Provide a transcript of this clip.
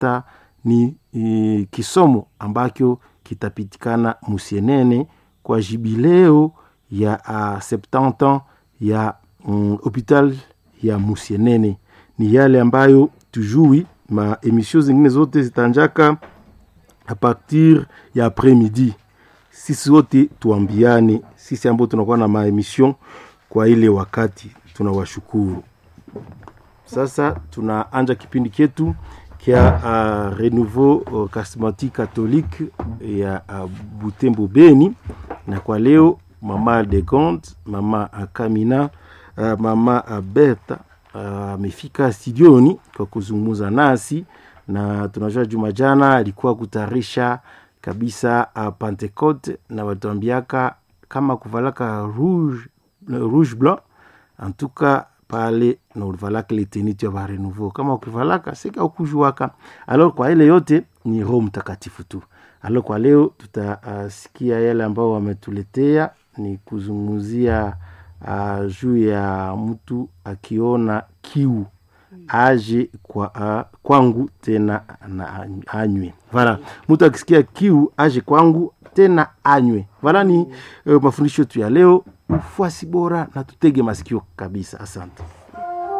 hata ni e, kisomo ambacho kitapitikana Musienene kwa jubileo ya uh, 70 ans ya um, hopital ya Musienene. Ni yale ambayo tujui ma emission zingine zote zitanjaka a partir ya après midi. Sisi wote tuambiane, sisi ambao tunakuwa na maemission kwa ile wakati, tunawashukuru. Sasa tunaanja kipindi chetu kia uh, renouveau uh, charismatique catholique ya uh, Butembo Beni, na kwa leo mama de Gond, mama Akamina, uh, mama Berta amefika uh, studioni kwa kuzungumza nasi, na tunajua juma jana alikuwa kutarisha kabisa uh, Pentecote na watuambiaka kama kuvalaka rouge, rouge blanc antuka pale na ulivalaka ile teniti ya barenouveau kama ukivalaka sika ukujuaka. Alors kwa ile yote ni Roho Mtakatifu tu. Alors kwa leo tutasikia uh, yale ambao wametuletea ni kuzungumzia uh, juu ya mtu akiona kiu aje kwa uh, kwangu tena na anywe. Vala, mtu akisikia kiu aje kwangu tena anywe. Vala ni uh, mafundisho tu ya leo, ufuasi bora na tutege masikio kabisa. Asante.